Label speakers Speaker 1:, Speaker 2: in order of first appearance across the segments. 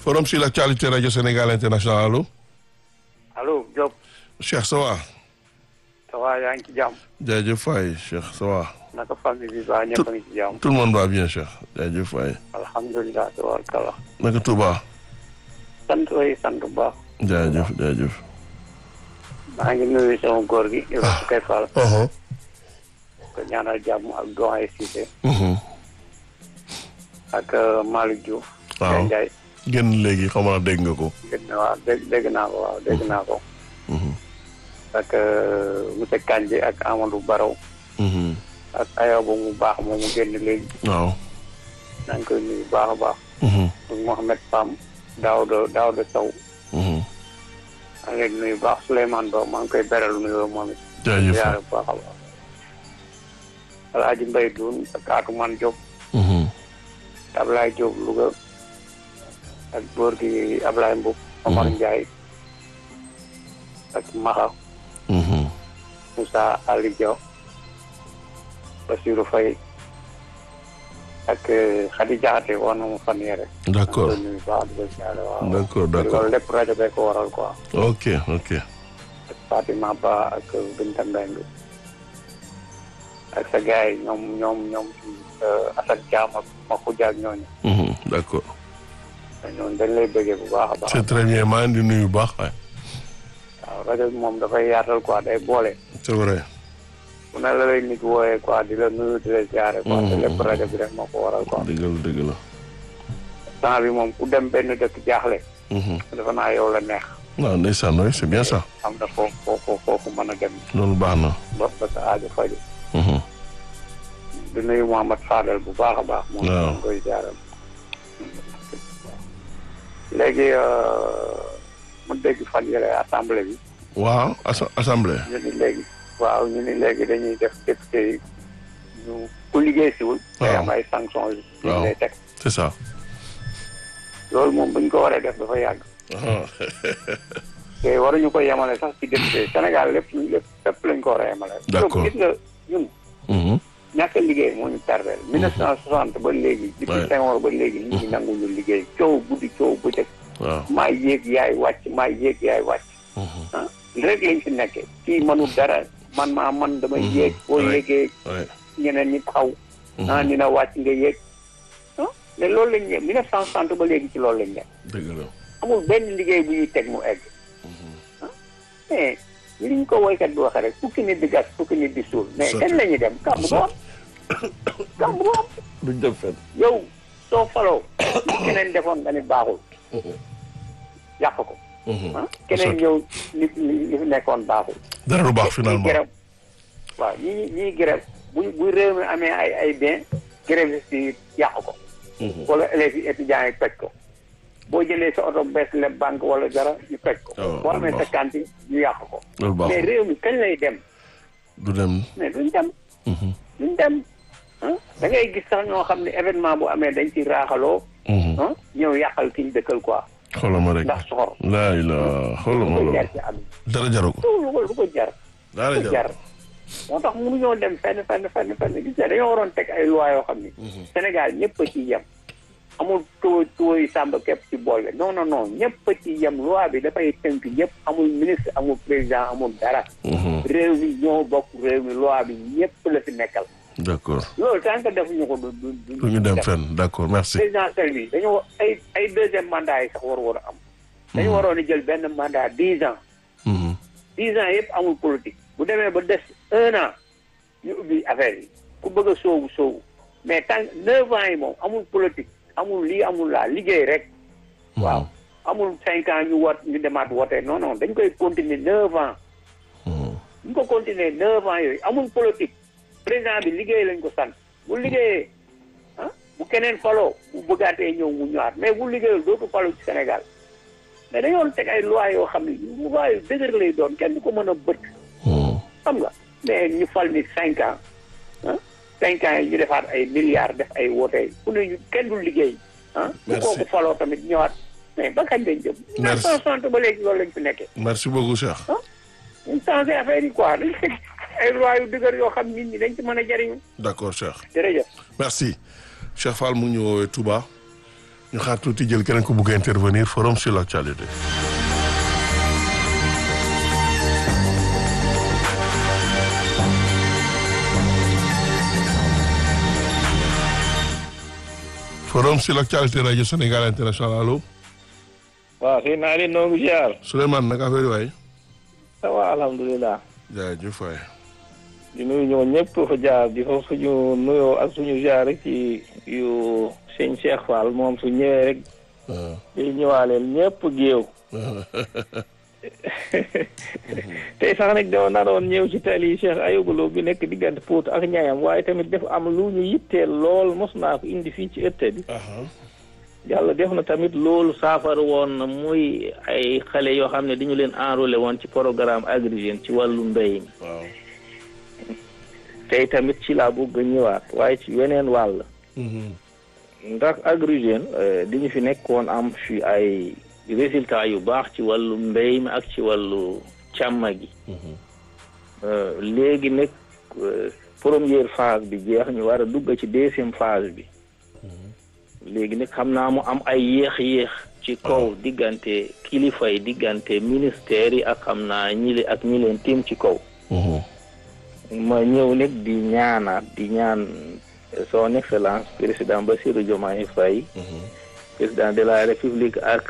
Speaker 1: forum sur l'actualité radio Sénégal international allo.
Speaker 2: allo Diop.
Speaker 1: Cheikh ça va.
Speaker 2: ça va yaa ngi ci jàmm.
Speaker 1: jaajëf Faye Cheikh ça va.
Speaker 2: naka famille bi ba ñëpp a ngi ci jàmm.
Speaker 1: tout le monde va bien Cheikh jaajëf Faye.
Speaker 2: alhamdulilah tabaarkalla.
Speaker 1: naka Touba.
Speaker 2: sant way sant bu baax.
Speaker 1: jaajëf jaajëf.
Speaker 2: maa ngi nuyu sama góor gi. Ibrahima Kay Fall.
Speaker 1: Uh-huh.
Speaker 2: ko ñaanal jàmm ak doyen Cissé.
Speaker 1: Mhm.
Speaker 2: ak Malick Diouf.
Speaker 1: waaw
Speaker 2: Ndiaye.
Speaker 1: génn léegi xam naa dégg nga ko.
Speaker 2: dégg na waaw dégg dégg naa ko waaw dégg naa ko.
Speaker 1: Mhm.
Speaker 2: ak monsieur Kandji ak Amadou Baraw.
Speaker 1: Mhm.
Speaker 2: ak Ayoba mu baax moom mu génn léegi.
Speaker 1: waaw.
Speaker 2: maa ngi koy nuyu baax a baax.
Speaker 1: Mhm.
Speaker 2: ak Mohamed Pam. Daouda Daouda Sow.
Speaker 1: Mhm.
Speaker 2: maa ngi leen di nuyu baax Souleymane Ba maa ngi koy beral nuyoo moom it.
Speaker 1: jaajëf
Speaker 2: ziare bu baax a baax. Alaaji Mbay Duun ak Atumaan Diop.
Speaker 1: Mhm.
Speaker 2: Ablaye Diop Louga ak góor gi Ablaye Mboup Omar
Speaker 1: Mhm.
Speaker 2: Ndiaye ak Maxa
Speaker 1: Mhm.
Speaker 2: Moussa Ali Diaw Bassirou Faye ak Khady Diakhaté woon na mu fan yee rek.
Speaker 1: d'accord
Speaker 2: maa ngi koy nuyu baax di ko ziare waaw.
Speaker 1: d'accord d'accord
Speaker 2: loolu lépp rajo bee ko waral quoi.
Speaker 1: ok ok.
Speaker 2: ak Fatima Ba ak Binta Mbengue ak sa gars yi ñoom ñoom ñoom Assane Thiam ak Makhoudia ak ñooñu.
Speaker 1: Mhm. d'accord.
Speaker 2: ñooñu dañ lay bëggee bu baax a baax.
Speaker 1: c'est très bien maa ngi di nuyu bu baax waay.
Speaker 2: waaw rajo bi moom dafay yaatal quoi day boole.
Speaker 1: c'est vrai.
Speaker 2: bu ne la lay nit wooyee quoi di la nuyu di la ziare. quoi te lépp rajo bi rek moo ko waral quoi.
Speaker 1: dëgg la dëgg la.
Speaker 2: temps bi moom ku dem benn dëkk jaaxle.
Speaker 1: Mhm.
Speaker 2: dafa naa yow la neex.
Speaker 1: waaw ndeysaan oui c'est bien ça.
Speaker 2: am na foofu foofu foofu mën a dem
Speaker 1: loolu baax na.
Speaker 2: ba ba sa aajo faju
Speaker 1: Mhm.
Speaker 2: di nuyu Mouhamad Fadel bu baax a baax. moom
Speaker 1: waaw.
Speaker 2: maa ngi koy ziare. léegi mu dégg fan yële assemblée bi.
Speaker 1: waaw assa- assemblée.
Speaker 2: ñu ni léegi waaw ñu ni léegi dañuy def député yi ñu ku liggéey siwul day
Speaker 1: Waaw.
Speaker 2: am ay sanctions yu
Speaker 1: Waaw.
Speaker 2: ñu lay teg
Speaker 1: c'est ça.
Speaker 2: loolu moom buñ ko waree def dafa yàgg
Speaker 1: Ah.
Speaker 2: te waruñu ko yemale sax ci député Sénégal lépp lépp lépp lañ ko war a yemale
Speaker 1: D'accord.
Speaker 2: gis nga ñun
Speaker 1: Mhm.
Speaker 2: ñàkk a liggéey moo ñu tardeel mille neuf cent soixante ba léegi
Speaker 1: Ouais.
Speaker 2: depuis Senghor ba léegi nit ñi nanguñu liggéey coow guddi coow bëccëg
Speaker 1: waaw.
Speaker 2: maa yéeg yaay wàcc maa yéeg yaay wàcc
Speaker 1: Mhm.
Speaker 2: ah rek lañ fi nekkee kii mënul dara man maa man damay
Speaker 1: Mhm.
Speaker 2: yéeg boo
Speaker 1: Ouais.
Speaker 2: yéegee
Speaker 1: Ouais.
Speaker 2: ñeneen ñi taxaw
Speaker 1: Mhm.
Speaker 2: ah ni na wàcc nga yéeg ah mais loolu lañ ne mille neuf cent soixante ba léegi ci loolu lañ ne
Speaker 1: dëgg la.
Speaker 2: amul benn liggéey bu ñuy teg mu egg mais li ñu ko woykat bi waxee rek fukki nit di gas fukki nit di suul mais
Speaker 1: Sotti.
Speaker 2: kañ la ñuy dem kàmb du am kàmb du am
Speaker 1: duñ dem fenn.
Speaker 2: yow soo faloo keneen defoon nga ni baaxul yàq ko
Speaker 1: Mhm.
Speaker 2: ah keneen ñëw li li li fi nekkoon baaxul
Speaker 1: dara du baax
Speaker 2: ñii
Speaker 1: finalement.
Speaker 2: grève waaw ñii ñii grève bu bu réew mi amee ay ay bien grève yi yàq ko
Speaker 1: Mhm.
Speaker 2: wala élèves yi étudiants yi toj ko boo jëlee sa oto bees leb banque wala dara ñu toj ko
Speaker 1: waaw
Speaker 2: boo amee
Speaker 1: loolu
Speaker 2: sa
Speaker 1: baax.
Speaker 2: cantine ñu yàq ko
Speaker 1: loolu
Speaker 2: mais
Speaker 1: baaxul.
Speaker 2: réew mi kañ lay dem
Speaker 1: du dem.
Speaker 2: mais duñ dem
Speaker 1: Mhm.
Speaker 2: duñ dem ah da ngay gis sax ñoo xam ne événement bu amee dañ ci raaxaloo
Speaker 1: Mhm.
Speaker 2: ah ñëw yàqal ki ñu dëkkal quoi
Speaker 1: xoolal ma rek.
Speaker 2: ndax soxor
Speaker 1: laa ilaa xoolal
Speaker 2: lu
Speaker 1: ma
Speaker 2: ko
Speaker 1: loolu.
Speaker 2: jar ci àdduna
Speaker 1: dara jaru ko.
Speaker 2: lu ko lu ko jar
Speaker 1: dara
Speaker 2: lu ko jar moo tax mënuñoo dem fenn fenn fenn fenn gis nga dañoo waroon teg ay loi yoo xam ni Sénégal ñëpp a ci yem amul tuwo tuwo yi sàmba képp ci boole non non non ñëpp a ci yem loi bi dafay tënk ñëpp amul ministre amul président amul dara
Speaker 1: Mhm.
Speaker 2: réew mi ñoo bokk réew mi loi bi ñëpp la fi nekkal
Speaker 1: d'accord.
Speaker 2: loolu tant que defuñu ko du du du
Speaker 1: du ñu dem fenn d'accord merci.
Speaker 2: présidentielle bi dañoo ay ay deuxième mandat yi sax war war a am dañu waroon a jël benn mandat dix ans
Speaker 1: Mhm.
Speaker 2: dix ans yëpp amul politique bu demee ba des un an ñu ubbi affaire yi ku bëgg a soowu soowu mais tant neuf ans yi moom amul politique amul lii amul laa liggéey rek waaw amul cinq ans ñu wat ñu demaat wote non non dañ koy continuer neuf ans
Speaker 1: Mhm.
Speaker 2: ñu ko continuer neuf ans yooyu amul politique président bi liggéey lañ ko sant bu liggéeyee ah bu keneen faloo bu bëggaatee ñëw mu ñëwaat mais bu liggéeyul dootu falu ci Sénégal mais dañoo teg ay loi yoo xam ne loi yu dëgër lay doon kenn du ko mën a bët
Speaker 1: Mhm.
Speaker 2: xam nga mais ñu fal ni cinq ans ah cinq ans yi ñu defaat ay milliards def ay woote ku ne ñu kenn du liggéey ah bu
Speaker 1: Merci.
Speaker 2: kooku faloo tamit ñëwaat mais ba kañ lañ jëm
Speaker 1: Merci.
Speaker 2: 1960 ba léegi loolu lañ fi nekkee
Speaker 1: merci beaucoup Cheikh.
Speaker 2: ñu changé affaire yi quoi dañ teg ay loi yu dëgër yoo xam nit ñi dañ ci mën a jariñu
Speaker 1: d'accord Cheikh.
Speaker 2: jërëjëf
Speaker 1: merci Cheikh Fall mu ngi ñu woowee Touba ñu xaar tuuti jël keneen ku bugg a intervenir forum sur l'actualité. forum sur l'actualité rajo Sénégal international allo.
Speaker 3: waaw sëñ naa leen noo ngi ziar.
Speaker 1: Souleymane naka affaire yi waay.
Speaker 3: ça va alhamdulilah.
Speaker 1: jaajëf waay.
Speaker 3: di nuyu ñoo ñëpp fa jaar di fa suñu nuyoo ak suñu ziar rek ci yu sëñ Cheikh Fall moom su ñëwee rek. di ñëwaaleel ñëpp géew. tey sax nag dama naroon ñëw ci tali Cheikh Ayouba bi nekk diggante Pout ak ñaayam waaye tamit dafa am lu ñu yitteel lool mos naa ko indi fii ci ëtt bi. yàlla def na tamit loolu saafara woon na muy ay xale yoo xam ne dañu leen enrôlé woon ci programme Agri Jeunes ci wàllu mbéy mi.
Speaker 1: waaw.
Speaker 3: tey tamit ci laa bëgg a ñëwaat waaye ci weneen wàll. ndax Agri Jeunes dañu fi nekkoon am fi ay résultats yu baax ci wàllu mbéy mi ak ci wàllu càmm gi. léegi nag première phase bi jeex ñu war a dugg ci deuxième phase bi. léegi nag xam naa mu am ay yéex-yéex ci kaw diggante kilifa yi diggante ministère yi ak xam naa ñi ak ñi leen tiim ci kaw. ma ñëw nag di ñaanaat di ñaan son excellence président Bassirou Diomaye Faye. président de la république ak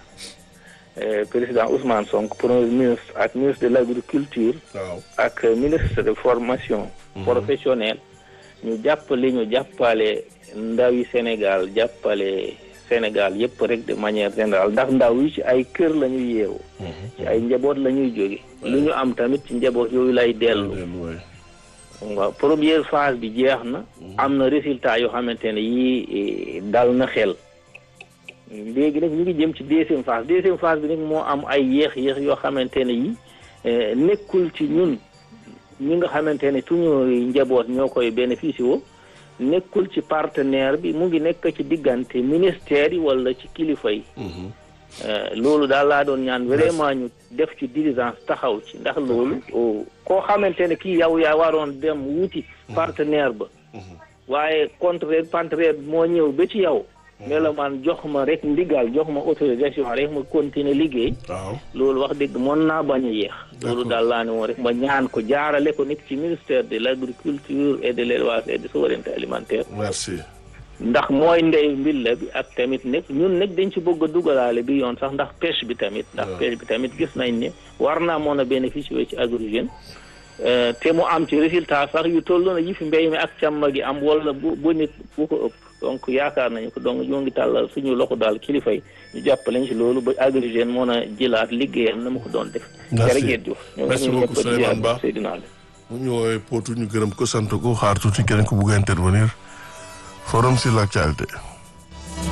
Speaker 3: président Ousmane Sonko premier ministre ak ministre de l' agriculture.
Speaker 1: waaw
Speaker 3: ak ministre de formation. professionnelle ñu jàppale ñu jàppale. ndawi Sénégal jàppale Sénégal yëpp rek de manière générale ndax ndaw yi ci ay kër la ñuy yeewu ci ay njaboot la ñuy jóge lu ñu am tamit ci njaboot yooyu lay dellu waaw première phase bi jeex na am na résultat yoo xamante ne yii dal na xel léegi nag ñu ngi jëm ci deuxième phase deuxième phase bi nag moo am ay yéex-yéex yoo xamante ne yi nekkul ci ñun ñi nga xamante ne suñu njaboot ñoo koy bénéficié woo nekkul ci partenaire bi mu ngi nekk ci diggante ministère yi wala ci kilifa yi. loolu daal laa doon ñaan vraiment ñu def ci diligence taxaw ci ndax loolu. koo xamante ne kii yow yaa waroon dem wuti partenaire ba. waaye contraire partenaire moo ñëw ba ci yow. ne la man jox ma rek ndigal jox ma autorisation rek ma continuer liggéey.
Speaker 1: waaw
Speaker 3: loolu wax dëgg mën naa bañ a yéex. loolu daal laa ne woon rek ma ñaan ko jaarale ko nekk ci ministère de l' agriculture et de l' élevage et de souveraineté alimentaire.
Speaker 1: merci.
Speaker 3: ndax mooy ndey mbilla bi ak tamit nekk ñun nag dañ ci bëgg a dugalaale bi yoon sax ndax pêche bi tamit. ndax pêche bi tamit gis nañ ne war naa mën a bénéficier ci Agri Jeunes te mu am ci résultat sax yu toll na yi fi mbéy mi ak càmm gi am wala bu bu nit bu ko ëpp. donc yaakaar nañu ko donc ñoo ngi tàllal suñu loxo daal kilifa yi ñu jàppale ci loolu ba Agri Jeunes mën a jëlaat liggéeyam na ma ko doon def.
Speaker 1: merci
Speaker 3: jërëjëf Diouf.
Speaker 1: merci beaucoup Souleymane Ba
Speaker 3: Seydina Ali.
Speaker 1: mu ñu woowee Potou ñu gërëm ko sant ko xaar tuuti keneen ku bugg a intervenir forum sur l'actualité